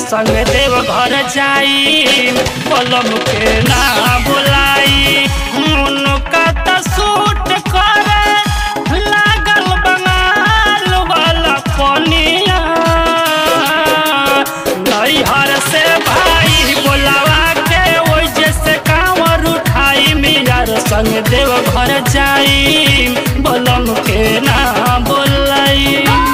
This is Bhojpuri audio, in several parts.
संग देव घर जाई पलम के ना बुलाई उनका त सूट करे लागल बंगाल वाला पनिया नैहर से भाई बोलावा के ओइ जैसे कांवर उठाई मियार संग देव घर जाई बलम के ना बोलाई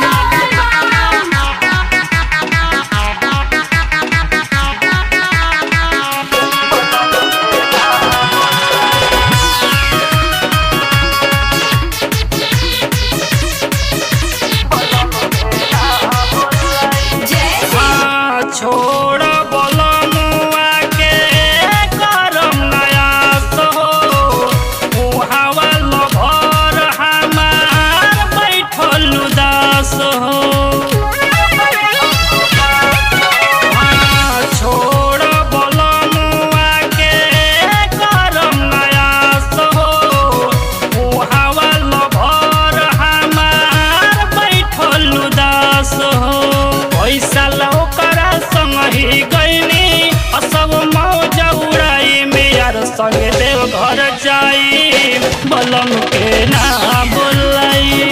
हाँ, छोड़ बलमुआ के करम नयास हो उहावा लभर हमार बैठल उदास हो हाँ, छोड़ बलमुआ के करम नयास हो उहावा लभर हमार बैठल उदास हो पैसा लौकरा संग ही गईनी असब मौज उड़ाई मेयर संग देव घर जाई बलम के ना बोलाई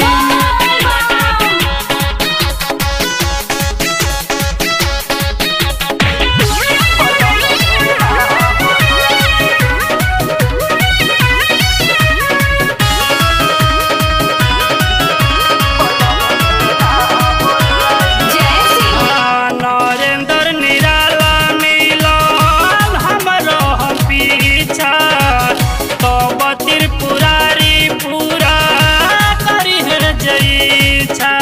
नरेंद्र निराला मिलल हमरो हम पीछा तब त्रिपुरारी पूरा करी है जईछा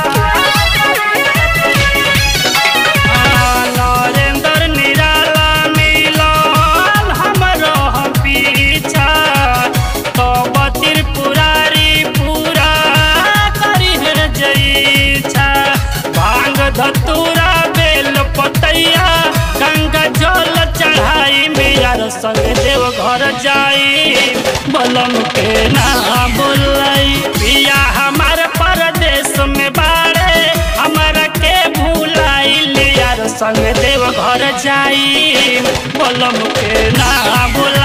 नरेंद्र निराला मिलल हमरो हम पीछा तब त्रिपुरारी पूरा करी है जईछा भांग धतूरा बेल पतैया गंगा जल चढ़ाई मेयर संग देव घर जाई बलम के ना बोलाई पिया हमार परदेश में बाड़े हमारा के भूलाई लियार संग देव घर जाई बलम के ना बोलाई